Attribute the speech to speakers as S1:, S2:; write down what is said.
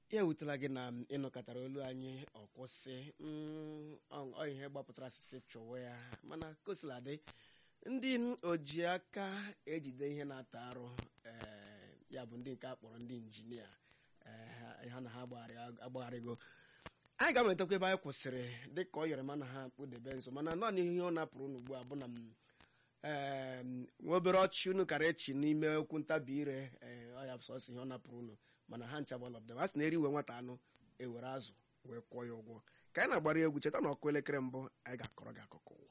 S1: ya ewutela gị na ịnọkọtara olu anyị ọkwụsị mm, ọ ọ ihe gbapụtara asịsị chọwa ya mana kosiladị ndị oji aka ejide ihe na-ata arụ ee, ya bụ ndị nke akpọrọ ndị injinia ee, ha- ha na ha agbagharị- agbagharịgo anyị ga-ametakwa ebe anyị kwụsịrị dịka ọ yọrọ mana ha kpụdebe nso mana nọ n'ihe ọ napụrụ unu ugbu a bụ na m ee nwa obere ọchị unu kara echi n'ime okwu ntabi ire ee ọ ya bụ sọsọ ihe ọ napụrụ unu mana ha ncha gbalọbdem a sị na eriwe nwata anụ ewere azụ wee kwụọ ya ụgwọ ka anyị na-agbara ya egwu cheta na ọkụ elekere mbụ anyị ga-akọrọ gị akụkọ ụwa